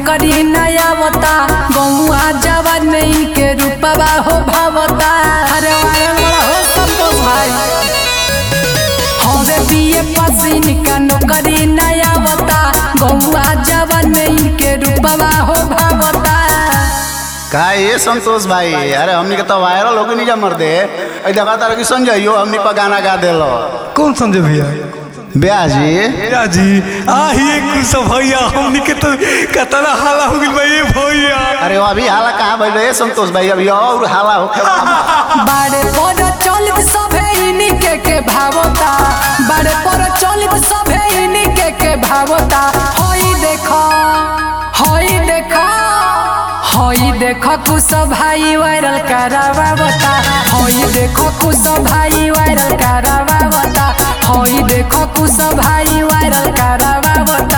नौकरी नया बता गौआ जवान में इनके रूपवा हो भावता अरे वारे बड़ा हो संतोष भाई हवे बीए पास इनका नौकरी नया बता गौआ जवान में इनके रूपवा हो भावता का ये संतोष भाई अरे हमनी के तो वायरल हो नहीं जा मर दे ऐ देखा तारा कि संजय यो हमनी पर गाना गा देलो कौन संजय भैया ब्याह जी भैया जी आइए कुछ भैया हमनी के तो कतना हाला हो गइल बा ये भैया अरे वो अभी हाला कहाँ भइल रे संतोष भाई अभी और हाला हो बारे पर चलित सभे इनके के भावता बारे पर चलित सभे इनके के भावता होई देखो होई देखो होई देखो कुछ भाई वायरल करावावता होई देखो कुछ भाई वायरल करावावता होई देखो कुछ भाई वायरल करावावता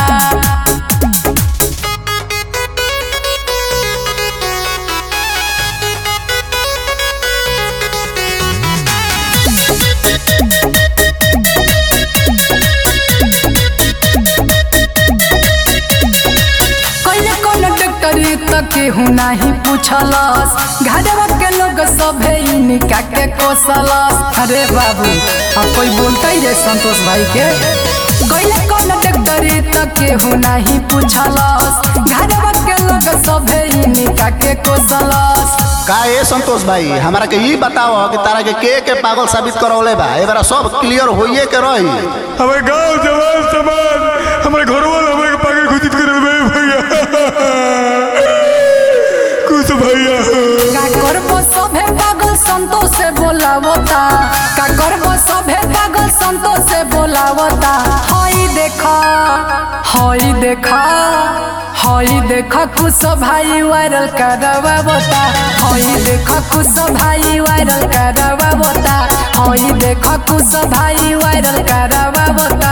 कइले कौन डॉक्टरी तक केहू नाही पूछलस घरवा के लोग सभे इनका के कोसलस अरे बाबू अब कोई बोलता ही रे संतोष भाई के कइले कौन डॉक्टरी तक केहू नाही पूछलस घरवा के लोग सभे इनका के कोसलस का ये संतोष भाई हमारा के ई बताओ कि तारा के के के पागल साबित करौले बा ए बार सब क्लियर होइए के रही हमारे गांव जवान समाज हमारे घर वाले हमारे के पागल घोषित कर रहे भैया कुछ भैया का करबो सभे पागल संतोष से बोलावता का करबो सभे पागल संतोष से बोलावता हई देखा हई देखा हई देखा कुछ भाई वायरल करवावता हई देखा कुछ भाई वायरल करवावता हई देखा कुछ भाई वायरल करवावता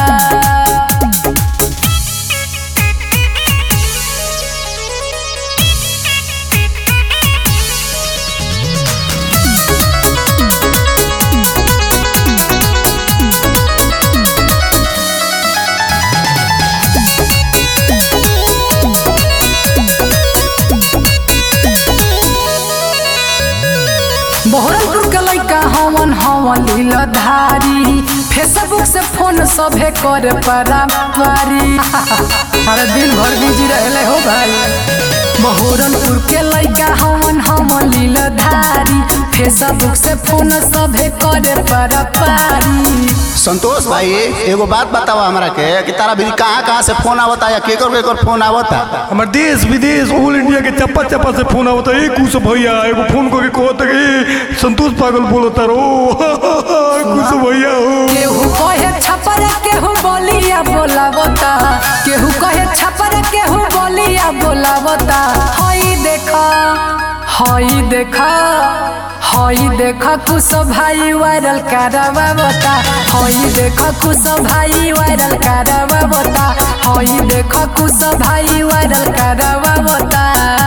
बहरमपुर के लइका हवन हवन लीलाधारी फेसबुक से फोन सभे करे परापारी अरे दिन भर बिजी रहले हो भाई बहरमपुर के लइका हवन हवन लीलाधारी फेसबुक से फोन सभे करे परापारी संतोष भाई एगो बात बताओ हमरा के कि तारा भी कहाँ कहाँ से फोन आवता या केकर केकर फोन आवता हमारे देश विदेश ऑल इंडिया के चप्पा चप्पा से फोन आवता है कुछ भैया एगो फोन करके कहता कि संतोष पागल बोलता रो कुछ भैया हो केहू कहे छपर केहू बोलिया बोलावता केहू कहे छपर केहू बोलिया बोलावता हई देखा हई देखा हई देखा कुछ भाई वायरल करावावता हई देखा कुछ भाई वायरल करावावता हई देखा कुछ भाई वायरल करावावता